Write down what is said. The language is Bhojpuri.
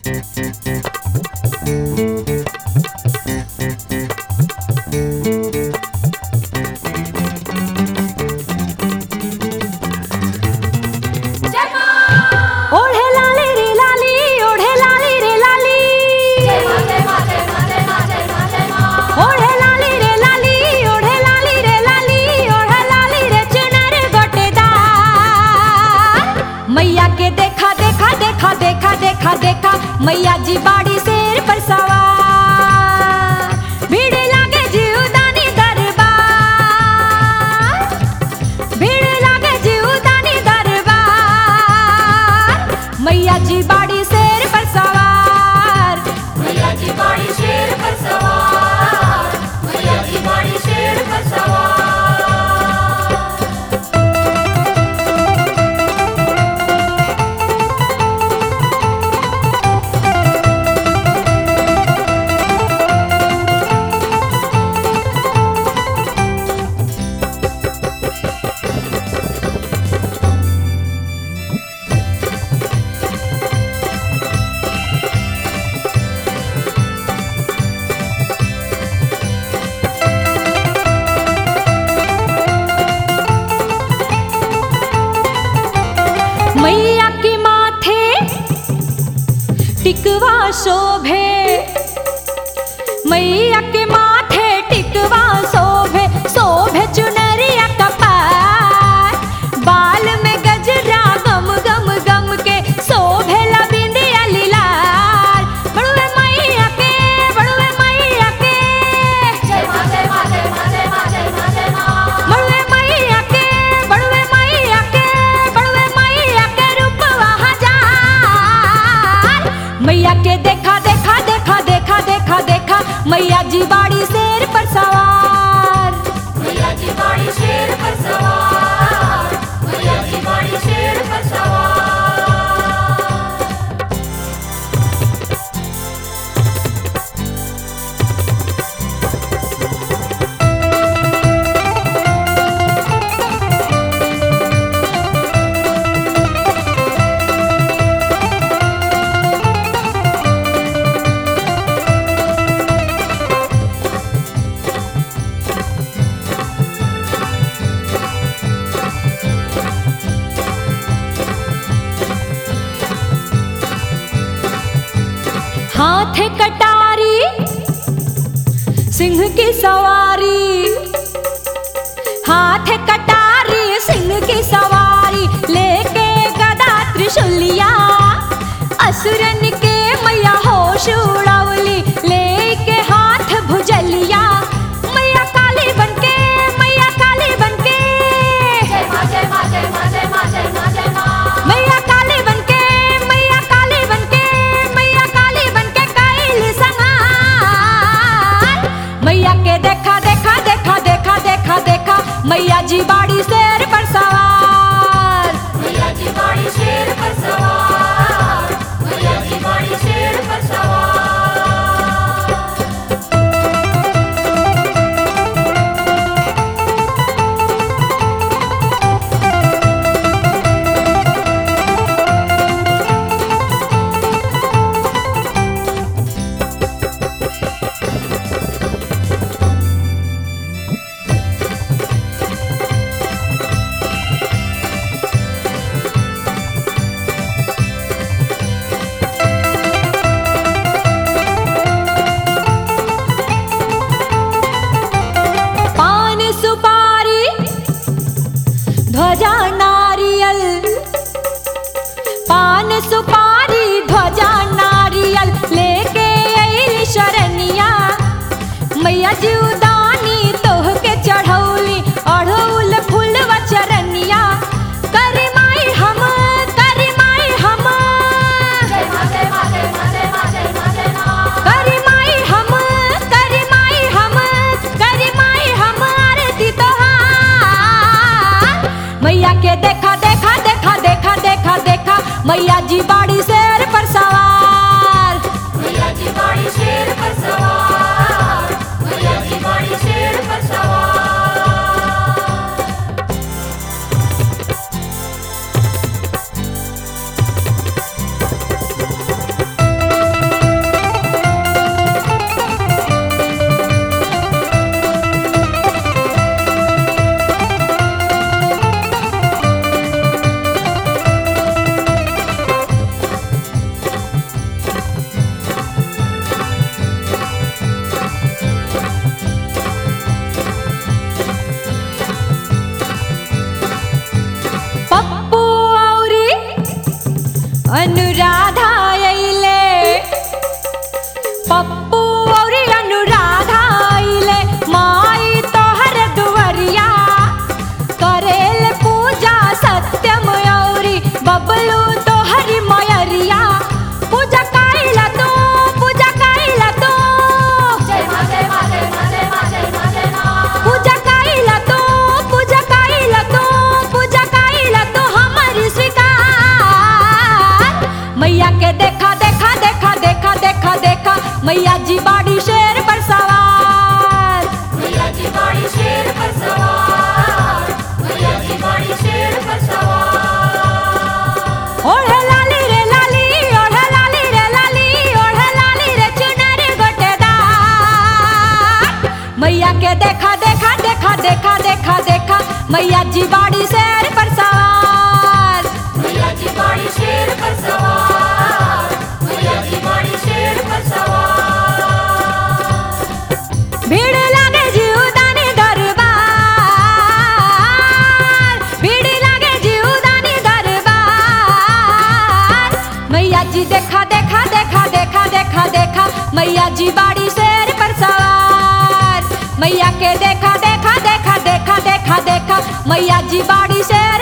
ओढे लाली रे लाली ओढे लाली रे लाली ओढे लाली रे लाली ओढे लाली रे लाली ओढे लाली रे चुनर गोटेदार मैया के देखा देखा देखा देखा देखा देखा मैया जी बाड़ी शेर पर सवार भीड़ लागे जीवदानी दरबार भीड़ लागे जीवदानी दरबार मैया जी बाड़ी शेर पर सवार मैया जी बाड़ी शेर पर सवार मैया जी बाड़ी शेर पर सवार मैया के माथे टिकवा शोभे मैया के माथे टिकवा शोभे शोभे चुनरिया कपार बाल में गजरा गम गम गम के शोभे लबिंदिया लीलार बड़ुए मैया के बड़ुए मैया के जय मां जय मां जय मां जय मां जय मां जय मां बड़ुए मैया के बड़ुए मैया के बड़ुए मैया के रूपवा हजार मैया के देखा देखा देखा देखा देखा देखा मैया जी बाड़ी शेर पर सवार मैया जी बाड़ी शेर पर सवार मैया जी बाड़ी शेर पर सवार हाथ कटारी सिंह की सवारी हाथ कटारी सिंह की सवारी लेके गदा त्रिशूलिया असुरन के मैया होश उड़ावली लेके हाथ भुजलिया मैया काली बनके मैया काली बनके जय मां जय मां जय मां जय मां जय मां जय मां मैया काली बनके मैया काली बनके मैया काली बनके कैल संहार मैया के देखा देखा देखा देखा देखा देखा मैया जी बाड़ी शेर पर सवार मैया जी बाड़ी शेर पर सवार मैया जी बाड़ी शेर पर सवार पान सुपारी ध्वजा नारियल पान सुपारी ध्वजा नारियल लेके अइल शरनिया मैया जीवदानी तोह के चढ़ौली अढ़ौल फूलवा चरनिया करी माई हम करी माई हम जय मां जय मां जय मां जय मां जय मां जय मां करी माई हम करी माई हम करी माई हम आरती तोहार मैया के देखा देखा देखा देखा देखा देखा मैया जी बाड़ी शेर पर सवार मैया जी बाड़ी शेर पर सवार मैया जी बाड़ी मैया जी बाड़ी शेर पर सवार मैया जी बाड़ी शेर पर सवार मैया जी बाड़ी शेर पर सवार भीड़ लागे जीवदानी दरबार भीड़ लागे जीवदानी दरबार मैया जी देखा देखा देखा देखा देखा देखा मैया जी बाड़ी शेर पर सवार मैया के देखा देखा देखा देखा देखा देखा मैया जी बाड़ी शेर